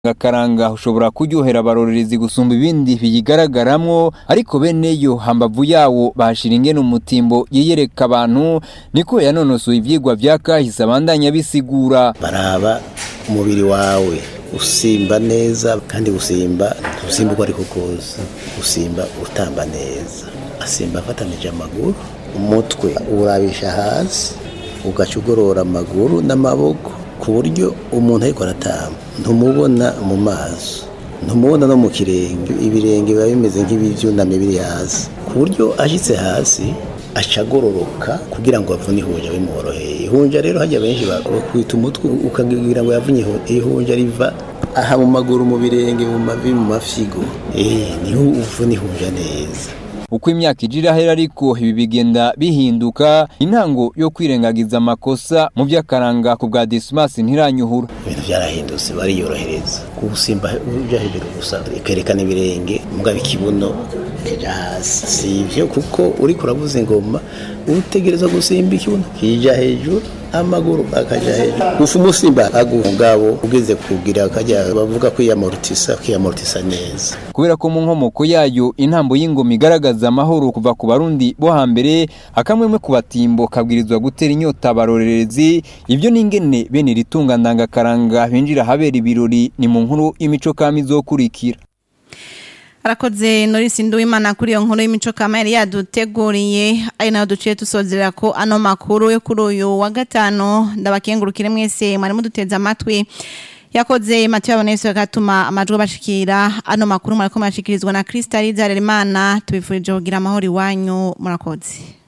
Akaranga ushobora kuryohera abarorerezi gusumba ibindi biyigaragaramwo ariko bene yo hambavu yawo bahashira ingene umutimbo yiyereka abantu niko yanonosoye ivyigwa vya kahise abandanya bisigura baraba umubiri wawe usimba neza kandi gusimba ntusimba uko ariko kose usimba utamba neza asimba afatanije amaguru umutwe urabisha hasi ugaca ugorora amaguru n'amaboko ku buryo umuntu ariko aratamba ntumubona mu maso ntumubona no mu kirenge ibirenge biba bimeze nk'ibyunamye biri hasi ku buryo ashyitse hasi aca agororoka kugira ngo avune ihunja bimworoheye ihunja rero hajya benshi bakwita umutwe ukagira ngo yavunye ihunja riva aha mu maguru mu birenge mu mavi mu mafyigo eh niho uvuna ihunja neza uko imyaka ije irahera ariko ibi bigenda bihinduka intango yo kwirengagiza amakosa mu by'akaranga ku bwa Dismas ntiranyuhura ibintu byarahindutse bariyorohereza gusimba uja hejuru gusa ikerekana ibirenge mugabo ikibuno kija hasi si ivyo kuko uriko uravuza ingoma utegereza gusimba ikibuno kija hejuru amaguru akaja hejuru gufa umusimba agungabo ugeze kugira akajya bavuga kwiyamortisa kwiyamortisa neza kubera ko mu nkomoko yayo intambo y'ingoma igaragaza amahoro kuva ku barundi bo hambere akamwemwe ku batimbo kabwirizwa gutera inyota abarorerezi ibyo n'ingene bene ritunga ndangakaranga binjira habera ibirori ni mu nkuru y'imico kami izokurikira arakoze norisi nduwimana kuri iyo nkuru y'imico kama yari yaduteguriye ari nayo duciye dusozera ko ano makuru yo kuri uyu wa gatanu ndabakengurukire mwese mwari muduteze amatwi yakoze Mathieu Abonese agatuma amajwi bashikira ano makuru mwariko mwashikirizwa na Krista Rizaremana tubifurije kugira amahoro iwanyu murakoze